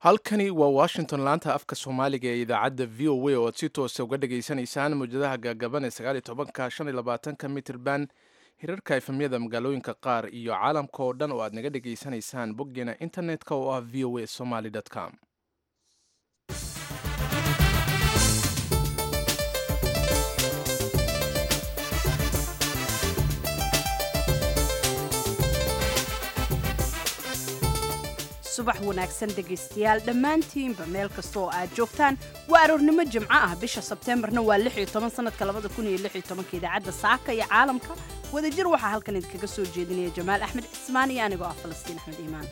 halkani waa washington laanta afka soomaaliga ee idaacadda v o a oo aad si toosa uga dhagaysanaysaan mawjadaha gaagaban ee sagaal iyo tobanka shan iyo labaatanka mitirban hirarka efemyada magaalooyinka qaar iyo caalamka oo dhan oo aad naga dhagaysanaysaan boggeena internet-ka oo ah v o a somaly com subax wanaagsan dhegaystayaal dhammaantiinba meel kasta oo aad joogtaan waa aroornimo jimco ah bisha sebteembarna waa sanadka idaacadda saaka iyo caalamka wadajir waxaa halkan idinkaga soo jeedinaya jamaal axmed cismaan iyo anigoo ah falastiin axmed iimaan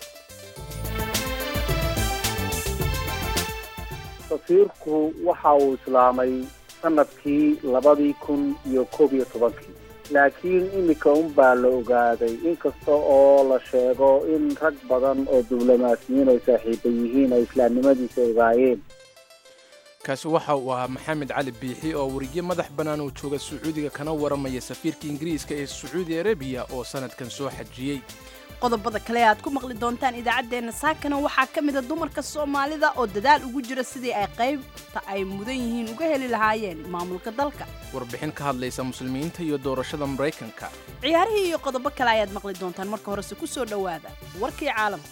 safiirku waxa uu islaamay sanadkii labadii kun iyo koob iyo tobankii laakiin iminka unbaa la ogaaday inkasta oo la sheego in rag badan oo diblomaasiyiin ay saaxiiba yihiin ay islaamnimadiisa ogaayeen kaasi waxa uu ahaa maxamed cali biixi oo weriye madax bannaan uu jooga sacuudiga kana waramaya safiirka ingiriiska ee sacuudi arabiya oo sanadkan soo xajiyey qodobada kale aad ku maqli doontaan idaacaddeenna saakana waxaa ka mida dumarka soomaalida oo dadaal ugu jira sidii ay qaybta ay mudan yihiin uga heli lahaayeen maamulka dalka warbixin ka hadlaysa muslimiinta iyo doorashada maraykanka ciyaarihii iyo qodobo kale ayaad maqli doontaan marka horese ku soo dhowaada warkii caalamka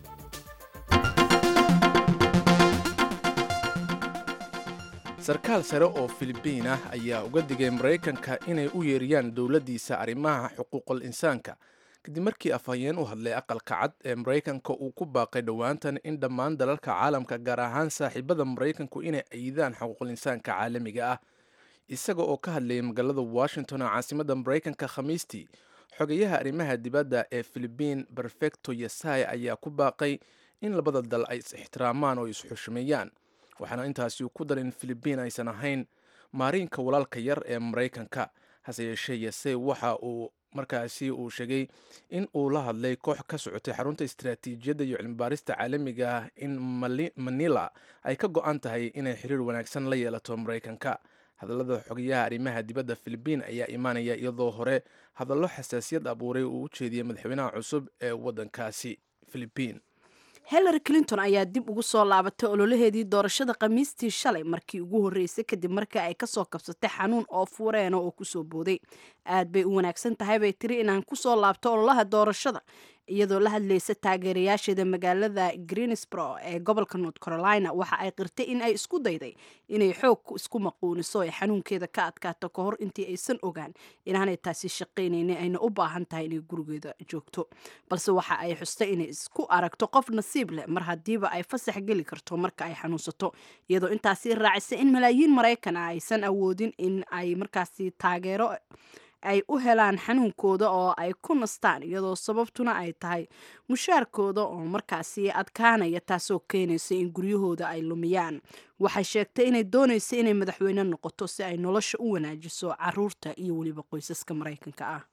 sarkaal sare oo filibiin ah ayaa uga digay maraykanka inay u yeeriyaan dowladdiisa arrimaha xuquuqul insaanka kadib markii afhayeen u hadlay aqalka cad ee maraykanka uu ku baaqay dhowaantan in dhammaan dalalka caalamka gaar ahaan saaxiibada maraykanku inay ayidaan xuquuqul insaanka caalamiga ah isaga oo ka hadlayay magaalada washington oo caasimadda maraykanka khamiistii xogayaha arrimaha dibadda ee filibiin perfecto yesai ayaa ku baaqay in labada dal ay is ixtiraamaan oo is-xushmeeyaan waxaana intaasi ku dar in filibiin aysan ahayn maariinka walaalka yar ee maraykanka hase yeeshee yesai waxa uu markaasi uu sheegay in uu la hadlay koox ka socotay xarunta istaraatiijiyadda iyo cilmibaarista caalamiga ah in manila ay ka go-an tahay inay xiriir wanaagsan la yeelato maraykanka hadallada xogayaha arrimaha dibadda filibiin ayaa imaanaya iyadoo hore hadallo xasaasiyad abuuray uu u jeediyey madaxweynaha cusub ee waddankaasi filibiin hillary clinton ayaa dib ugu soo laabatay ololaheedii doorashada khamiistii shalay markii ugu horreysay kadib markii ay kasoo kabsatay xanuun oo fuureena oo kusoo booday aad bay u wanaagsan tahay bay tiri inaan kusoo laabto ololaha doorashada iyadoo la hadlaysa taageerayaasheeda magaalada greensbro ee gobolka north carolina waxa ay qirtay in ay isku dayday inay xoog isku maquuniso ee xanuunkeeda ka adkaato ka hor intii aysan ogaan inaanay taasi shaqaynaynin ayna u baahan tahay inay gurigeeda joogto balse waxa ay xustay inay isku aragto qof nasiib leh mar haddiiba ay fasax geli karto marka ay xanuunsato iyadoo intaasi raacisa in malaayiin maraykan ah aysan awoodin in ay markaasi taageero ay u helaan xanuunkooda oo ay ku nastaan iyadoo sababtuna ay tahay mushaarkooda oo markaasi adkaanaya taasoo keenaysa in guryahooda ay lumiyaan waxay sheegtay inay doonaysa inay madaxweyne noqoto si ay nolosha u wanaajiso caruurta iyo weliba qoysaska maraykanka ah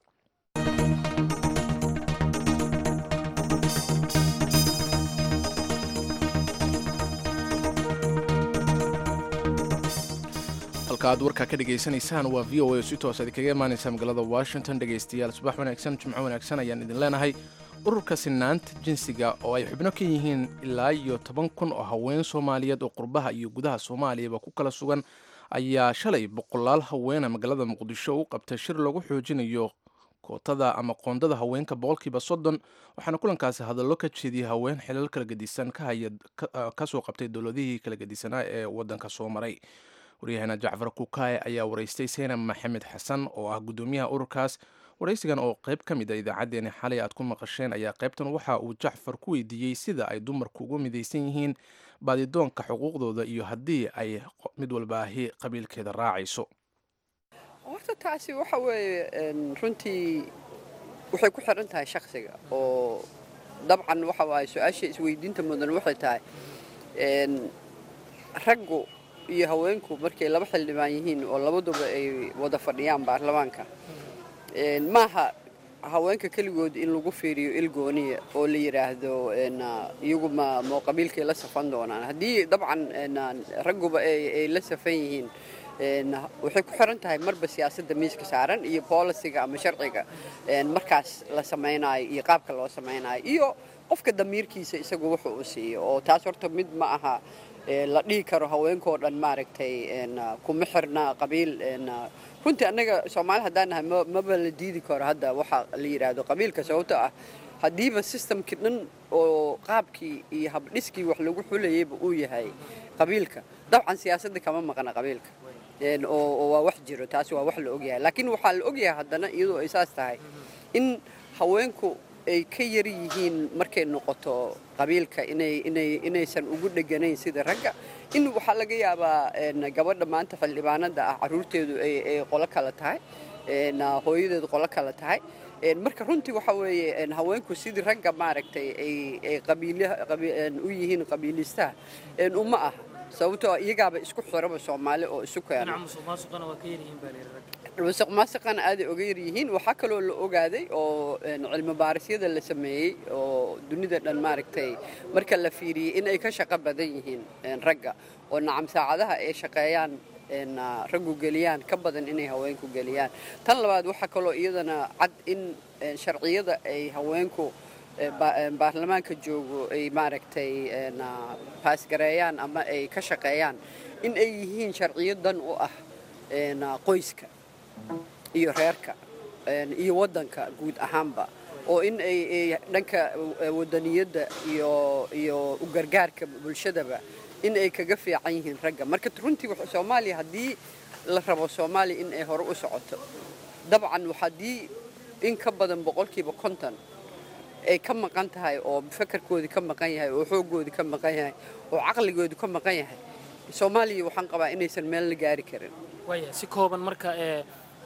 halka aad warkaa ka dhegaysanaysaan waa v o a oo si toos idinkaga imaanaysa magaalada washington dhegaystayaal subax wanaagsan jimco wanaagsan ayaan idin leenahay ururka sinaanta jinsiga oo ay xubno ka yihiin ilaa iyo toban kun oo haween soomaaliyeed oo qurbaha iyo gudaha soomaaliyaba ku kala sugan ayaa shalay boqolaal haweena magaalada muqdisho u qabtay shir lagu xoojinayo kootada ama qoondada haweenka boqolkiiba soddon waxaana kulankaasi hadallo ka jeediyay haween xilal kala gedisan ka haya kasoo qabtay dowladihii kala gedisanaa ee waddanka soo maray waryaheena jacfar kukaye ayaa waraystay seynab maxamed xasan oo ah guddoomiyaha ururkaas waraysigan oo qayb ka mid a idaacaddeenii xalay aad ku maqasheen ayaa qaybtan waxa uu jacfar ku weydiiyey sida ay dumarku ugu midaysan yihiin baadidoonka xuquuqdooda iyo haddii ay mid walba ahi qabiilkeeda raacayso horta taasi waxa weeye runtii waxay ku xiran tahay shaksiga oo dabcan waxa waaye su-aasha isweydiinta mudan waxay tahay raggu iyo haweenku markay laba xildhibaan yihiin oo labaduba ay wada fadhiyaan baarlamaanka maaha haweenka keligood in lagu fiiriyo ilgooniya oo la yidhaahdo iyagu ma qabiilkay la safan doonaan haddii dabcan ragguba ay la safan yihiin waxay ku xiran tahay marba siyaasadda miiska saaran iyo boolisiga ama sharciga markaas la samaynayo iyo qaabka loo samaynayo iyo qofka damiirkiisa isagu wuxuu u siiyo oo taas horta mid ma aha la dhihi karo haweenkoo dhan maaragtay kuma xirna qabiil runtii annaga soomaali haddaan nahay maba la diidi karo hadda waxa la yidhaahdo qabiilka sababto ah haddiiba systemkii dhan oo qaabkii iyo habdhiskii wax lagu xulayayba uu yahay qabiilka dabcan siyaasadda kama maqna qabiilka oo waa wax jiro taasi waa wax la ogyahay laakiin waxaa la ogyahay haddana iyadoo ay saas tahay in haweenku ay ka yar yihiin markay noqoto qabiilka inaysan ugu dheganayn sida ragga in waxaa laga yaabaa gabadha maanta xildhibaanada ah caruurteedu ay qolo kale tahay hooyadeedu qolo kale tahay marka runtii waxa weeye haweenku sidii ragga maaragtay ay u yihiin qabiilistaha uma aha sababtoo iyagaaba isku xiraba soomaali oo isu keena musuq maasuqana aaday oga yar yihiin waxaa kaloo la ogaaday oo cilmi baarisyada la sameeyey oo dunida dhan maaragtay marka la fiiriyey in ay ka shaqo badan yihiin ragga oo nacam saacadaha ay shaqeeyaan raggu geliyaan ka badan inay haweenku geliyaan tan labaad waxaa kaloo iyadana cad in sharciyada ay haweenku baarlamaanka joogo ay maaragtay baasgareeyaan ama ay ka shaqeeyaan in ay yihiin sharciyo dan u ah qoyska iyo reerka iyo waddanka guud ahaanba oo in ay dhanka wadaniyadda iyo iyo u gargaarka bulshadaba in ay kaga fiican yihiin ragga marka runtii soomaaliya haddii la rabo soomaaliya in ay hore u socoto dabcan haddii in ka badan boqolkiiba konton ay ka maqan tahay oo fakarkoodii ka maqan yahay oo xooggoodii ka maqan yahay oo caqligoodii ka maqan yahay soomaaliya waxaan qabaa inaysan meel la gaari karin waaya si kooban marka ee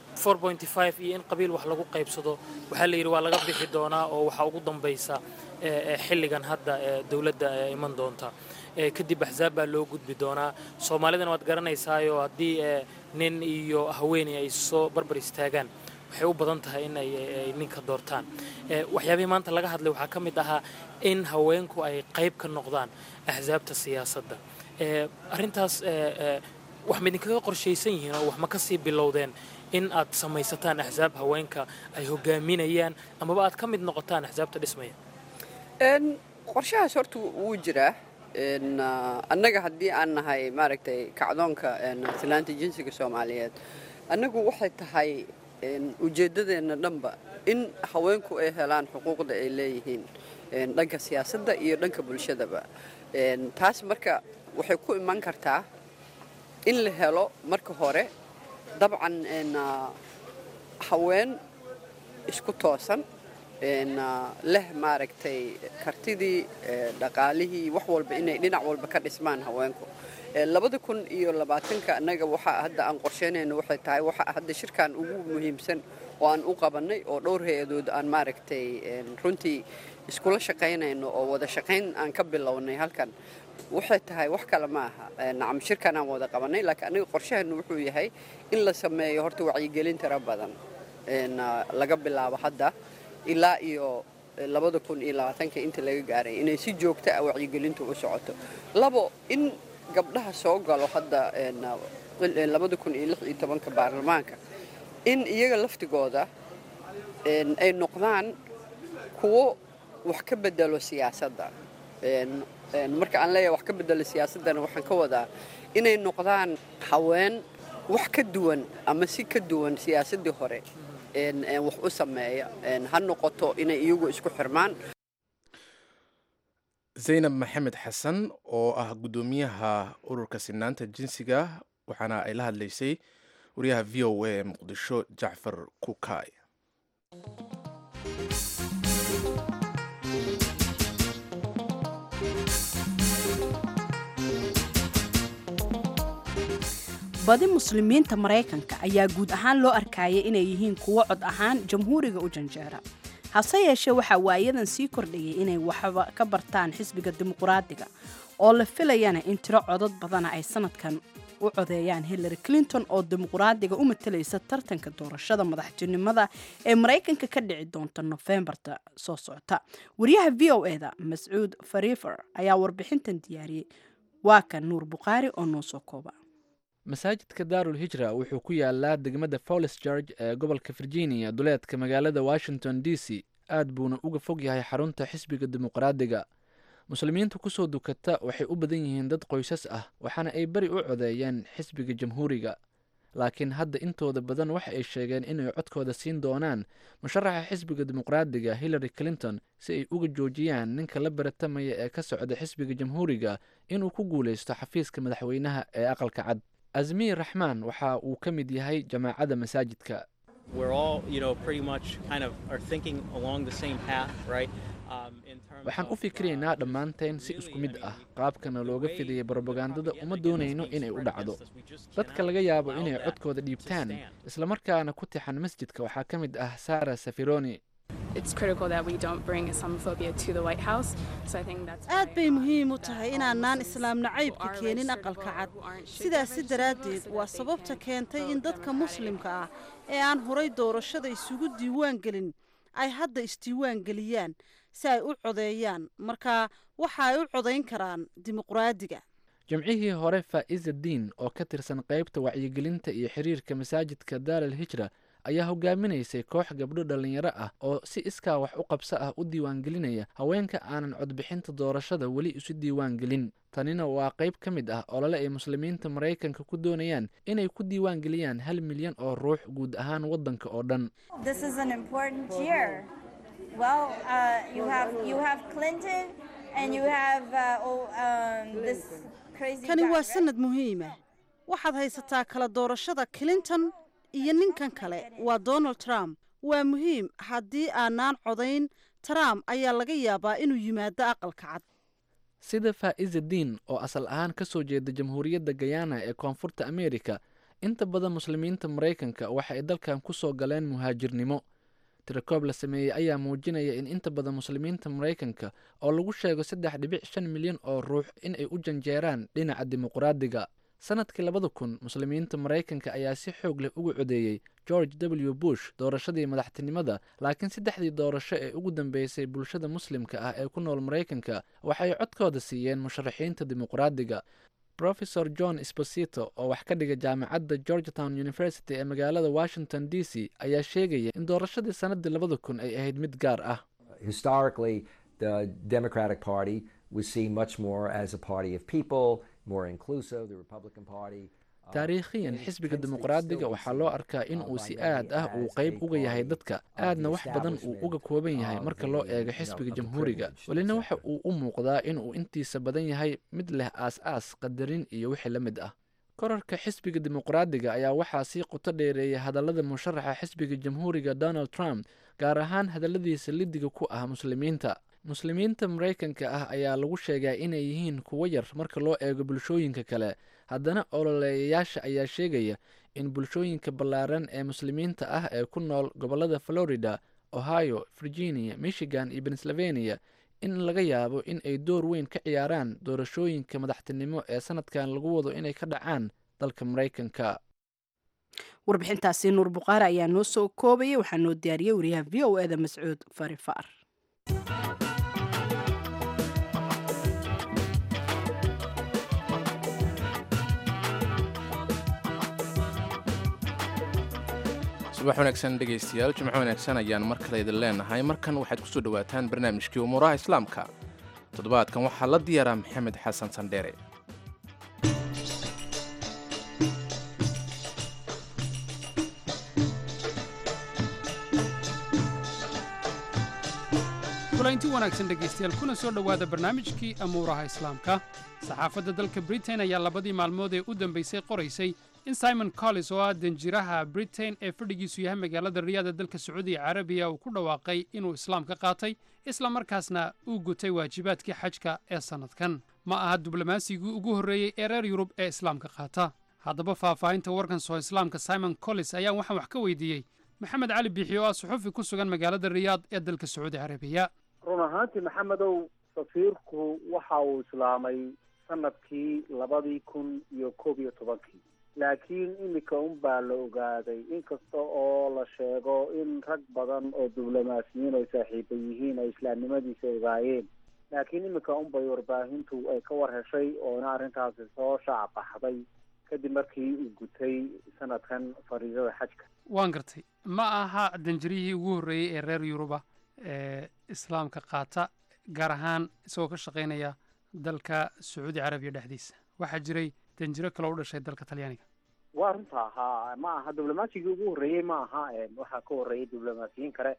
iyo in qabiil wax lagu qaybsado waxaa la yidhi waa laga bixi doonaa oo waxaa ugu dambaysa xilligan hadda dowladda iman doonta kadib axsaab baa loo gudbi doonaa soomaalidana waad garanaysaayo haddii nin iyo haweeney ay soo barbar istaagaan waxay u badan tahay in ay ninka doortaan waxyaabihii maanta laga hadlay waxaa ka mid ahaa in haweenku ay qayb ka noqdaan axsaabta siyaasadda arrintaas wax ma idinkaga qorshaysan yihiin oo wax ma ka sii bilowdeen in aad samaysataan axsaab haweenka ay hogaaminayaan amaba aad ka mid noqotaan axsaabta dhismaya qorshahaas horta wuu jiraa annaga haddii aan nahay maaragtay kacdoonka silaanta jinsiga soomaaliyeed annagu waxay tahay ujeeddadeenna dhanba in haweenku ay helaan xuquuqda ay leeyihiin dhanka siyaasadda iyo dhanka bulshadaba taas marka waxay ku iman kartaa in la helo marka hore dabcan haween isku toosan leh maaragtay kartidii dhaqaalihii wax walba inay dhinac walba ka dhismaan haweenku labada kun iyo labaatanka annaga waxaa hadda aan qorsheynayno waxay tahay waxa hadda shirkan ugu muhiimsan oo aan u qabannay oo dhowr hay-adood aan maaragtay runtii iskula shaqaynayno oo wada shaqayn aan ka bilownay halkan waxay tahay wax kale ma aha nacam shirkan aan wada qabannay laakiin aniga qorshaheenu wuxuu yahay in la sameeyo horta wacyigelin tira badan laga bilaabo hadda ilaa iyo labada kun iyo labaatanka inta laga gaaray inay si joogta ah wacyigelintu u socoto labo in gabdhaha soo galo hadda labada kun iyo lix iyo tobanka baarlamaanka in iyaga laftigooda ay noqdaan kuwo wax ka bedelo siyaasadda marka aan leeyahay wax ka bedelo siyaasaddana waxaan ka wadaa inay noqdaan haween wax ka duwan ama si ka duwan siyaasaddii hore wax u sameeya ha noqoto inay iyagu isku xirmaan zaynab maxamed xasan oo ah guddoomiyaha ururka sinaanta jinsiga waxaana ay la hadlaysay wariyaha v o a ee muqdisho jacfar kukay badi muslimiinta maraykanka ayaa guud ahaan loo arkayay inay yihiin kuwo cod ahaan jamhuuriga u janjeera hase yeeshee waxaa waayadan sii kordhayay inay waxba ka bartaan xisbiga dimuqraadiga oo la filayana in tiro codod badana ay sanadkan u codeeyaan hillary clinton oo dimuqraadiga u matalaysa tartanka doorashada madaxtinimada ee maraykanka ka dhici doonta nofembarta soo socota wariyaha v o eda mascuud farifer ayaa warbixintan diyaariyey waa kan nuur bukhaari oo noo soo kooba masaajidka daarul hijra wuxuu ku yaalaa degmada fowles george ee gobolka virginia duleedka magaalada washington d c aad buuna uga fog yahay xarunta xisbiga dimuqraadiga muslimiinta kusoo dukata waxay u badan yihiin dad qoysas ah waxaana ay beri u codeeyeen xisbiga jamhuuriga laakiin hadda intooda badan waxa ay sheegeen inay codkooda siin doonaan musharaxa xisbiga dimuqraadiga hillary clinton si ay uga joojiyaan ninka la baratamaya ee ka socda xisbiga jamhuuriga inuu ku guulaysto xafiiska madaxweynaha ee aqalka cad azmiir raxmaan waxa uu ka mid yahay jamaacadda masaajidka waxaan u fikiraynaa dhammaanteen si isku mid ah qaabkana looga fidaya brobagandada uma doonayno inay u dhacdo dadka laga yaabo inay codkooda dhiibtaan islamarkaana ku tixan masjidka waxaa ka mid ah sara safironi aad bay muhiim u tahay inaanaan islaam nacaybka keenin aqalka cad sidaasi daraaddeed waa sababta keentay in dadka muslimka ah ee aan horay doorashada isugu diiwaan gelin ay hadda isdiiwaan geliyaan si ay u codeeyaan marka waxa ay u codayn karaan dimuqraadiga jimcihii hore faa'iza diin oo ka tirsan qaybta wacyigelinta iyo xiriirka masaajidka daaral hijra ayaa hogaaminaysay koox gabdho dhallinyaro ah oo si iskaa wax u qabso ah u diiwaangelinaya haweenka aanan codbixinta doorashada weli isu diiwaan gelin tanina waa qayb ka mid ah olole ay muslimiinta maraykanka ku doonayaan inay ku diiwaan geliyaan hal milyan oo ruux guud ahaan waddanka oo dhan kani waa sanad muhiima waxaad haysataa kala doorashada clinton iyo ninkan kale waa donald trump waa muhiim haddii aanaan codayn trump ayaa laga yaabaa inuu yimaado aqalka cad sida faa'iza diin oo asal ahaan ka soo jeeda jamhuuriyadda gayana ee koonfurta ameerika inta badan muslimiinta maraykanka waxa ay dalkan ku soo galeen muhaajirnimo tirakoob la sameeyey ayaa muujinaya in inta badan muslimiinta maraykanka oo lagu sheego saddex dhibic shan milyan oo ruux in ay u janjeeraan dhinaca dimuqraadiga sanadkii labada kun muslimiinta maraykanka ayaa si xoog leh uga codeeyey george w bush doorashadii madaxtinimada laakiin saddexdii doorasho ee ugu dambeysay bulshada muslimka ah ee ku nool maraykanka waxay codkooda siiyeen musharaxiinta dimuqraadiga rofesor john esposito oo wax ka dhiga jaamacadda georgetown university ee magaalada washington d c ayaa sheegaya in doorashadii sanadii labada kun ay ahayd mid gaar ah taariikhiyan xisbiga dimuqraadiga waxaa loo arkaa in uu si aad ah uu qayb uga yahay dadka aadna wax badan uu uga kooban yahay marka loo eego xisbiga jamhuuriga welina waxa uu u muuqdaa in uu intiisa badan yahay mid leh aas-aas qadarin iyo wixii la mid ah korarka xisbiga dimuqraadiga ayaa waxaa sii qoto dheereeyay hadallada musharaxa xisbiga jamhuuriga donald trump gaar ahaan hadalladiisa lidiga ku ah muslimiinta muslimiinta maraykanka ah ayaa lagu sheegaa inay yihiin kuwo yar marka loo eego bulshooyinka kale haddana ololeeyayaasha ayaa sheegaya in bulshooyinka ballaaran ee muslimiinta ah ee ku nool gobollada florida ohio virginia michigan iyo pennsylvania in laga yaabo in ay door weyn ka ciyaaraan doorashooyinka madaxtinimo ee sanadkan lagu wado inay ka dhacaan dalka maraykanka warbixintaasi nuur buqaare ayaa noo soo koobayay waxaa noo diyaariyey wariyaha v o eda mascuud farifaar subax wanaagsan dhegaystayaal jimco wanaagsan ayaan mar kale idin leenahay markan waxaad ku soo dhowaataan barnaamijkii umuuraha islaamka toddobaadkan waxaa la diyaaraa maxamed xasan sandheere kulanti wanaagsan dhegaystayaal kuna soo dhowaada barnaamijkii amuuraha islaamka saxaafadda dalka britain ayaa labadii maalmood ee u dambaysay qoraysay in simon collis oo ah danjiraha britain ee fadhigiisu yahay magaalada riyaada dalka sacuudiga carabiya uu ku dhawaaqay inuu islaam ka qaatay isla markaasna uu gutay waajibaadkii xajka ee sannadkan ma aha diblomasigii ugu horreeyey ee reer yurub ee islaamka qaata haddaba faahfaahinta warkan soo islaamka simon collis ayaan waxaan wax ka weydiiyey maxamed cali biixi oo ah suxufi ku sugan magaalada riyaad ee dalka sacuudi carabiya run ahaantii maxamedow safiirku waxa uu islaamay sanadkii labadii kun iyo koob iyo tobankii laakiin iminka un baa la ogaaday inkasta oo la sheego in rag badan oo diblomaasiyiin ay saaxiiba yihiin ay islaamnimadiisa ogaayeen laakiin iminka un bay warbaahintu ay ka war heshay oona arrintaasi soo shaac baxday kadib markii uu gutay sanadkan fariidada xajka waan gartay ma aha danjirihii ugu horreeyey ee reer yuruba ee islaamka qaata gaar ahaan isagoo ka shaqaynaya dalka sacuudi carabiya dhexdiisa waxaa jiray danjiro kaloo u dhashay dalka talyaaniga waa runta ahaa ma aha diblomasigii ugu horreeyey ma aha waxaa ka horreeyay diblomaasiyiin kale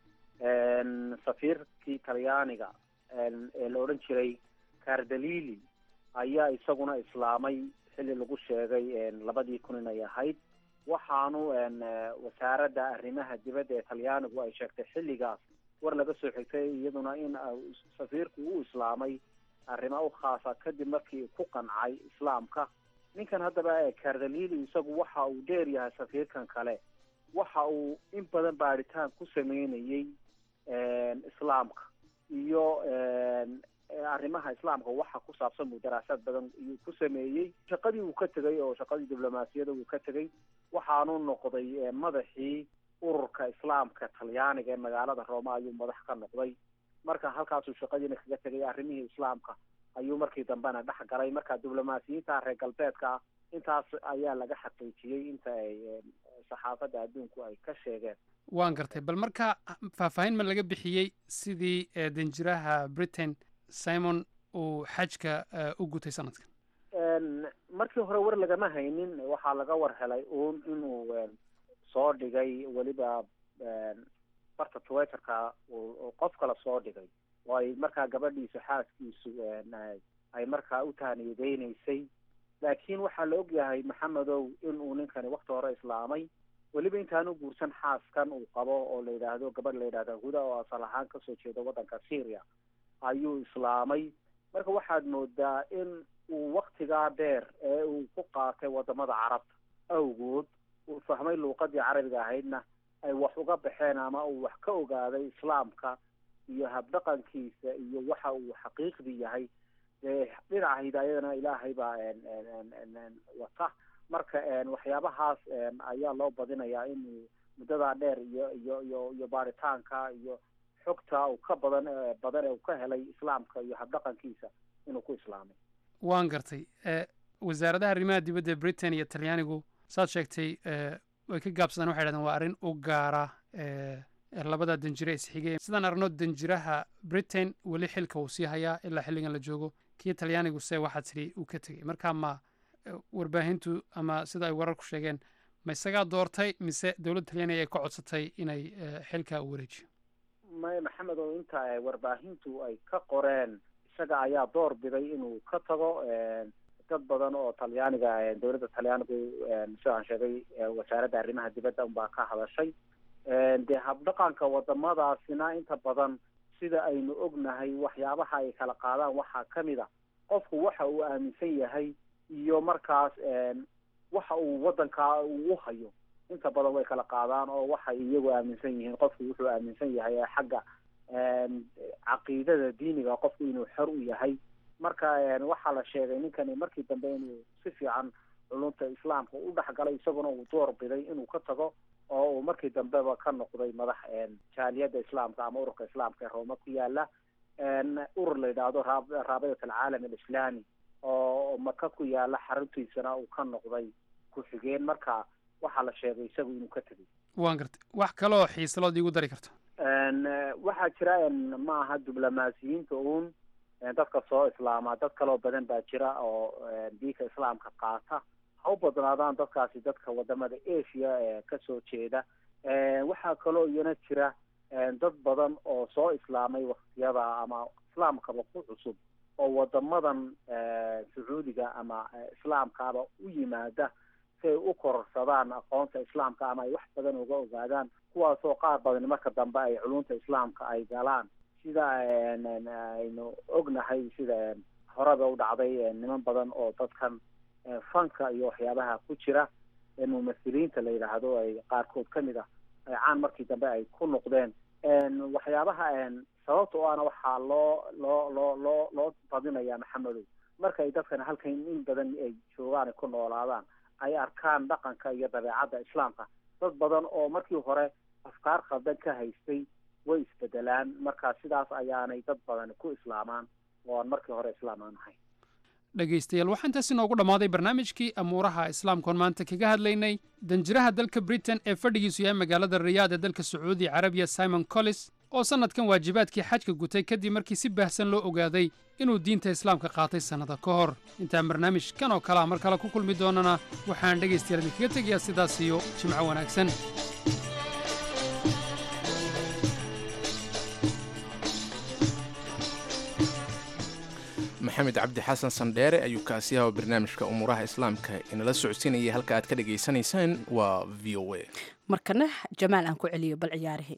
safiirkii talyaaniga ee la odhan jiray cardalili ayaa isaguna islaamay xilli lagu sheegay labadii kun inay ahayd waxaanu wasaaradda arrimaha dibadda ee talyaanigu ay sheegtay xilligaas war laga soo xigtay iyaduna in safiirku uu islaamay arrimo u khaasa kadib markii ku qancay islaamka ninkan haddaba cardalili isagu waxa uu dheer yahay safiirkan kale waxa uu in badan baadhitaan ku sameynayey islaamka iyo arrimaha islaamka waxa ku saabsan buu daraasaad badan iyuu ku sameeyey shaqadii uu ka tegay oo shaqadii diblomaasiyada uu ka tegay waxaanu noqday madaxii ururka islaamka talyaaniga ee magaalada rooma ayuu madax ka noqday marka halkaasuu shaqadiina kaga tegay arrimihii islaamka ayuu markii dambena dhex galay marka diblomaasiyiinta reer galbeedka ah intaas ayaa laga xaqiijiyey inta ay saxaafadda adduunku ay ka sheegeen waan gartay bal marka faahfaahin ma laga bixiyey sidii danjiraha britain simon uu xajka u gutay sanadkan markii hore war lagama haynin waxaa laga war helay uun inuu soo dhigay weliba barta twitterka qof kale soo dhigay oo ay markaa gabadhiisu xaaskiisu ay markaa u tahaniyadeynaysay laakiin waxaa la ogyahay maxamedow inuu ninkani wakti hore islaamay weliba intaanu guursan xaaskan uu qabo oo la yidhaahdo gabadh la yidhahda huda oo asal ahaan kasoo jeeda waddanka syria ayuu islaamay marka waxaad moodaa in uu waktigaa dheer ee uu ku qaatay wadamada carabta awgood uu fahmay luuqadii carabiga ahaydna ay wax uga baxeen ama uu wax ka ogaaday islaamka iyo habdhaqankiisa iyo waxa uu xaqiiqdii yahay dee dhinaca hidaayadana ilaahay baa wata marka waxyaabahaas ayaa loo badinayaa inuu muddadaa dheer iyo iyo iyo iyo baaritaanka iyo xogta uu ka badan badan ee uu ka helay islaamka iyo habdhaqankiisa inuu ku islaamay waan gartay wasaaradaha arrimaha dibadda ee britain iyo talyaanigu saad sheegtay way ka gaabsadaan waxay dhahdeen waa arrin u gaara labada danjire isxigeen sidaan aragno danjiraha britain weli xilka uu sii hayaa ilaa xilligan la joogo kii talyaanigu se waxaa tidhi uu ka tegey marka ma warbaahintu ama sida ay wararku sheegeen ma isagaa doortay mise dowladda talyaaniga ay ka codsatay inay xilka u wareejiyo may maxamed oo inta warbaahintu ay ka qoreen isaga ayaa door biday inuu ka tago dad badan oo talyaaniga dowladda talyaanigu sidaan sheegay wasaaradda arrimaha dibadda unbaa ka hadashay dee habdhaqanka wadamadaasina inta badan sida aynu ognahay waxyaabaha ay kala qaadaan waxaa kamid a qofku waxa uu aaminsan yahay iyo markaas waxa uu wadankaa uu hayo inta badan way kala qaadaan oo waxay iyagu aaminsan yihiin qofku wuxuu aaminsan yahay xagga caqiidada diiniga qofku inuu xor u yahay marka waxaa la sheegay ninkani markii dambe inuu si fiican culunta islaamka u dhexgalay isaguna uu door biday inuu ka tago oo uu markii dambeba ka noqday madax jaaliyadda islaamka ama ururka islaamka ee rooma ku yaala urur la yidhaahdo raabidat alcaalam alislaami oo maka ku yaala xaruntiisana uu ka noqday ku-xigeen marka waxaa la sheegay isagu inuu ka tegay waan gartay wax kaloo xiisalood iigu dari karto waxaa jira ma aha diblomaasiyiinta uun dadka soo islaama dad kaloo badan baa jira oo diinka islaamka qaata ha u badnaadaan dadkaasi dadka wadamada asia ee kasoo jeeda waxaa kaloo iyana jira dad badan oo soo islaamay waktiyada ama islaamkaba ku cusub oo wadamadan sacuudiga ama islaamkaaba u yimaada si ay u kororsadaan aqoonta islaamka ama ay wax badan uga ogaadaan kuwaasoo qaar badan marka dambe ay culunta islaamka ay galaan sida aynu ognahay sida horeba u dhacday niman badan oo dadkan fanka iyo waxyaabaha ku jira mumahiliinta la yidhaahdo ay qaarkood kamid ah ay caan markii dambe ay ku noqdeen waxyaabaha sababta o ana waxaa loo loo loo loo loo badinaya maxamedow marka ay dadkan halkan in badan ay joogaan ay ku noolaadaan ay arkaan dhaqanka iyo dabeecadda islaamka dad badan oo markii hore afkaar khaldan ka haystay way isbedelaan marka sidaas ayaanay dad badan ku islaamaan oo aan markii hore islaam aan ahayn dhegaystayaal waxaa intaas inoogu dhammaaday barnaamijkii amuuraha islaamkoon maanta kaga hadlaynay danjiraha dalka britain ee fadhigiisu yahay magaalada riyaad ee dalka sacuudi carabiya simon collis oo sannadkan waajibaadkii xajka gutay kadib markii si baahsan loo ogaaday inuu diinta islaamka qaatay sannada ka hor intaan barnaamij kan oo kalea mar kale ku kulmi doonana waxaan dhegaystayaal idinkaga tegayaa sidaas iyo jimco wanaagsan maxamed cabdi xasan sandheere ayuu kaasi yaha barnaamijka umuuraha islaamka inala socodsiinayay halka aad ka dhagaysanaysaan waa v o a markana jamaal aan ku celiyo bal ciyaarihii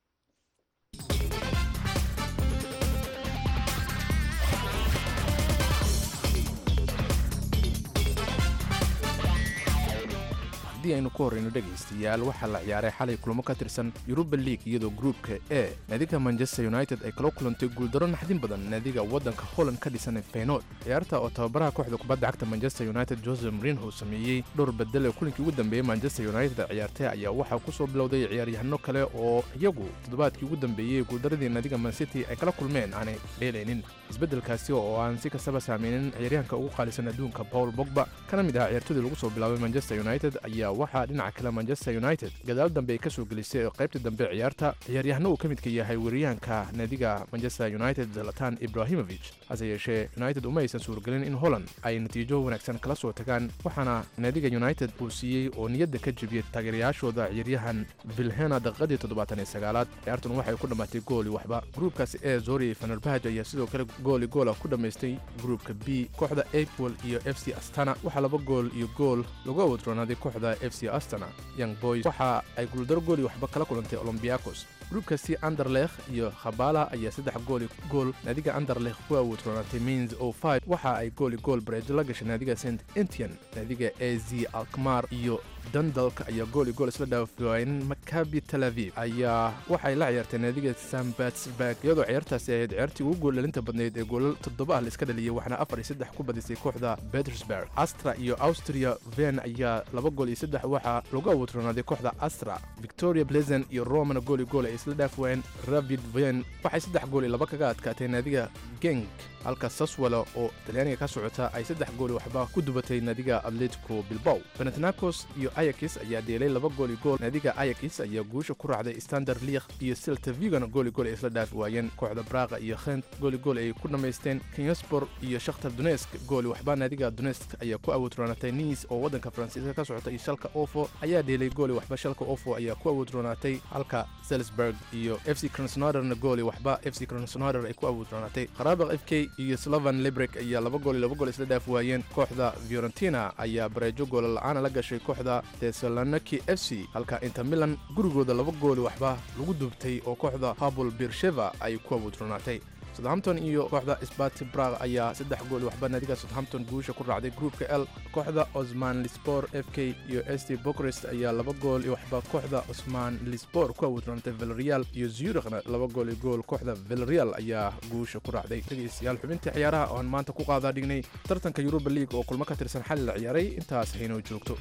haddii aynu ku horrayno dhegaystayaal waxaa la ciyaaray xalay kulamo ka tirsan yuruba league iyadoo gruupka e naadiga manchester united ay kala kulantay guuldaro naxdin badan naadiga waddanka holland ka dhisan feynood ciyaarta oo tababaraha kooxda kubadda cagta manchester united jose marinho sameeyey dhowr bedel ee kulinkii ugu dambeeyey manchester united ciyaartay ayaa waxaa ku soo bilowday ciyaaryahano kale oo iyagu toddobaadkii ugu dambeeyey guuldaradii naadiga mancity ay kala kulmeen aanay dheelaynin isbeddelkaasi oo aan si kastaba saameynin ciyaaryahanka ugu qaalisan adduunka paul bogba kana mid aha ciyaartooydii lagu soo bilaabay manchester united ayaa waxaa dhinaca kale manchester united gadaal dambe ay ka soo gelisay oo qaybta dambe ciyaarta ciyaaryahano uu ka midka yahay weeraryahanka naadiga manchester united zalatan ibrahimovic hase yeeshee united uma aysan suurgelin in holland ay natiijo wanaagsan kala soo tagaan waxaana naadiga united uu siiyey oo niyadda ka jebiyey taageerayaashooda ciyaaryahan vilhena daqiiqadii toddobaatan iyo sagaalaad ciyaartun waxay ku dhammaatay gooli waxba gruubkaasi ee zori fanerbahaj ayaa sidoo kale gooli goola ku dhammaystay gruubka b kooxda apol iyo f c astana waxaa laba gool iyo gool lagu awoodroonaaday kooxda f c astana young boys waxa ay guuldaro gooli waxba kala kulantay olombiakos gruubkaasi anderlekh iyo khabala ayaa saddex gooli gool naadiga anderlekh ku awoodroonaatay mins o five waxa ay gooli gool bareejo la gashay naadiga st entian naadiga e z alkmar iyo dundalk ayaa gooli gool isla dhaafwaayeen makabi tel aviv ayaa waxay la ciyaartay naadiga sambatsburg iyadoo ciyaartaasi ahayd ciyaartii ugu gooldhalinta badnayd ee goolal toddoba ah la iska dhaliyey waxaana afar iyo saddex ku badisay kooxda petersburg astra iyo austria ven ayaa laba gool iyo saddex waxaa lagu awoodroonaaday kooxda astra victoria pleasant iyo romana gooli gool ay isla dhaaf waayeen ravid ven waxay saddex gool iyo laba kaga adkaatay naadiga genk halka saswalo oo talyaaniga ka socota ay saddex gooli waxba ku dubatay naadiga atletico bilbow benatnakos iyo ayakis ayaa dheelay laba gooli gool naadiga ayakis ayaa guusha ku raacday standard liikh iyo silta vigana gooli gool ay isla dhaafi waayeen kooxda braga iyo khent gooli gool ay ku dhammaysteen kinyaspor iyo shakhtar donesk gooli waxba naadiga donesk ayaa ku awoodroonaatay niis oo waddanka faransiiska ka socota iyo shalka ofo ayaa dheelay gooli waxba shalka ofo ayaa ku awoodroonaatay halka salisburg iyo f c kronsnoderna gooli waxba f c kronsnoder ay ku awoodroonaatay kharaabaq f k iyo slovan librek ayaa laba gool iyo laba gool isla dhaaf waayeen kooxda fiorentina ayaa bareejo goola la-aana la gashay kooxda tesaloniki f c halka inter milan gurigooda laba gooli waxba lagu dubtay oo kooxda habul birsheva ay ku awoodroonaatay southampton iyo kooxda sbati brag ayaa saddex gool waxba naadiga southampton guusha ku raacday gruupka l kooxda osman lispor f k iyo st bokrest ayaa laba gool iyo waxba kooxda osman lispor ku awoodroonatay villarreal iyo zurikhna laba gool iyo gool kooxda villarreal ayaa guusha ku raacday dhegaystayaal xubintii ciyaaraha oon maanta ku qaadaa dhignay tartanka yuruba league oo kulmo ka tirsan xali la ciyaaray intaas haynoo joogto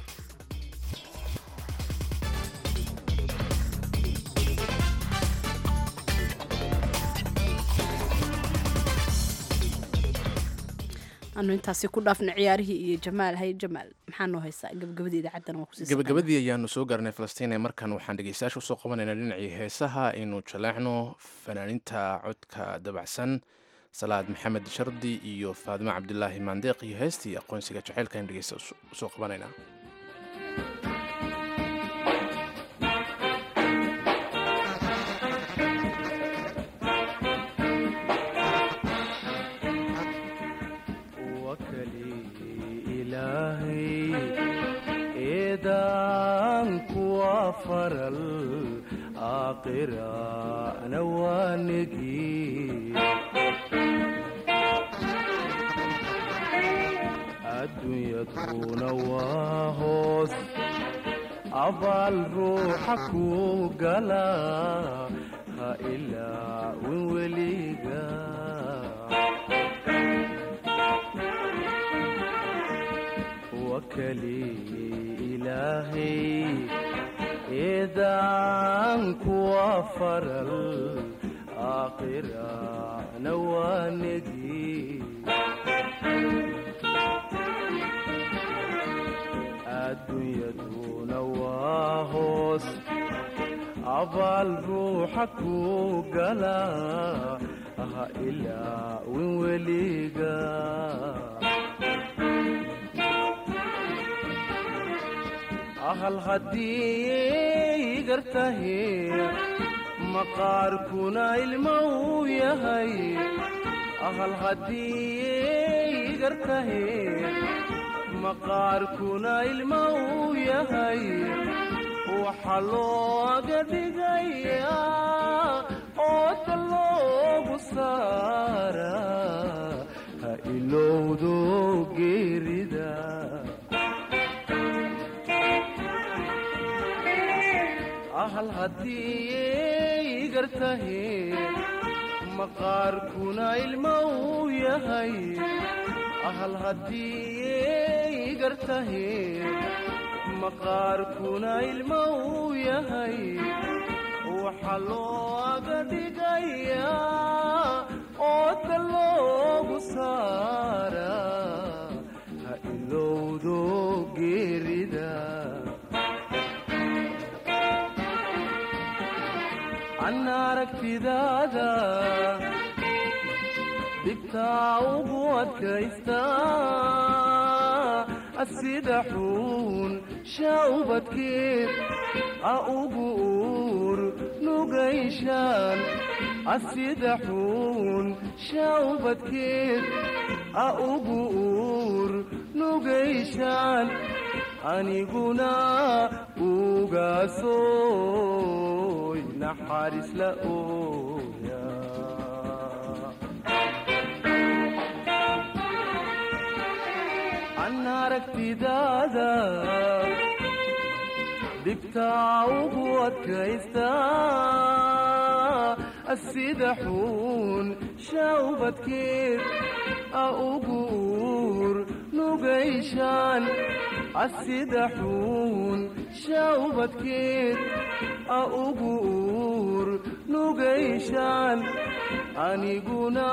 anu intaasi ku dhaafna ciyaarihii iyo jamaal hay jamaal maxaa noo haysaa gabagabadii idaacadan waa kusii gabagabadii ayaanu soo gaarnay falastiin ee markan waxaan dhegeystayaasha usoo qabanaynaa dhinacii heesaha aynu jaleecno fanaaninta codka dabacsan salaad maxamed shardi iyo faadimo cabdilaahi maandeeq iyo heestii aqoonsiga jaceylka aynu dhegeysta usoo qabanaynaa faral aakhirana waanigi adduunyaduna waa hoos abaal ruuxa ku gala ha ilaawin weliga wakali ilaahay eedaanku waa faral aakhirana waanigi waa hoos abaal ruuxa ku gala ha ilaawin weliga ahal haddii gartahe maqaarkuna ilmo uu yahay ahal haddii gartahe maqaarkuna ilmo uu yahay waxa looga dhigayaa ooda loogu saara ha ilowdo geerida ahal haddii gartahe maqaarkuna ilmo uu yahay ahal haddii gartahe maqaarkuna ilmo uu yahay waxa looga dhigayaa ooda loogu saara ha ilowdo geerida an aragtidaada dhibtaa ugu adkaysta sida xuun shaubadkeed a ugu uur nugayshaan asida xuun shaubadkeed a ugu uur nugayshaan aniguna ugaasoy naxariis la ooya an aragtidaada dhibtaa ugu adkaysta sida xuun shaubadkeed a ugu uur nugayshaan asida xuun shaubadkeed a ugu uur nugayshaan aniguna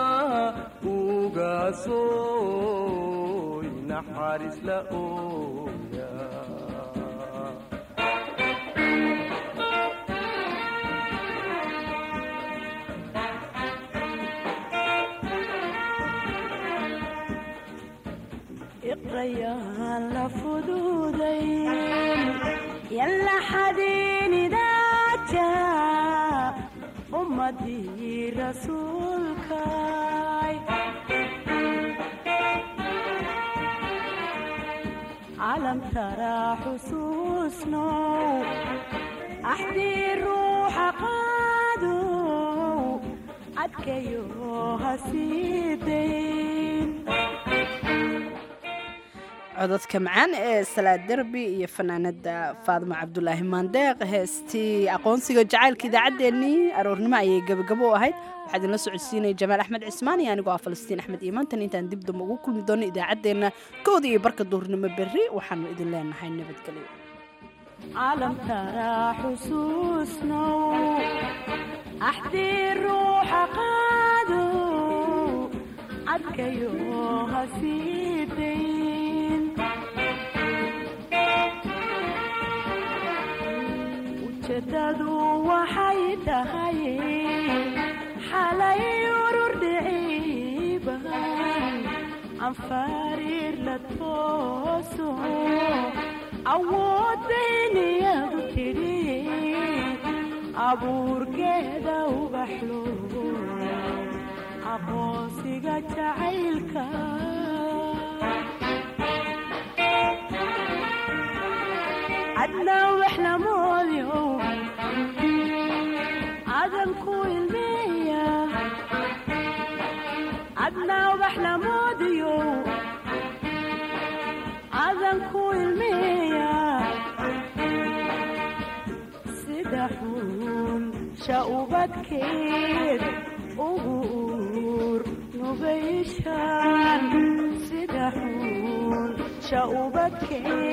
ugaasoy naxariis la ooya iqrayaan la fududayn yalla xadiinidaaja ummadii rasuulkay calam taraa xusuusnow axdii ruuxa qaadow adkayo hasiidayn codadka macaan ee salaad derbi iyo fanaanada faadimo cabdulaahi maandeeq heestii aqoonsiga jacaylka idaacaddeenii aroornimo ayay gabagabo u ahayd waxaa idinla socodsiinaya jamaal axmed cismaan iyo anigoo ah falastiin axmed iimaantan intaan dib damba ugu kulmi doono idaacaddeenna kooda iyo barka duurnimo berri waxaanu idin leenahay nabadgelyo calam taraa xusuusnow axdii ruuxa qaadow adkayo hasiidayn ujeedadu waxay tahay xalay urur dhiciiban anfariir la tooso awooddayniyadu tidhi abuurkeeda ubaxlo aqoonsiga jacaylka cadnaa wax lamoodyo cadanku ilmeeya cadnaa wax lamoodiyo cadanku ilmeeya sida xun shaubadkeed ugu uur nugayshaan sida xun shaubadkeed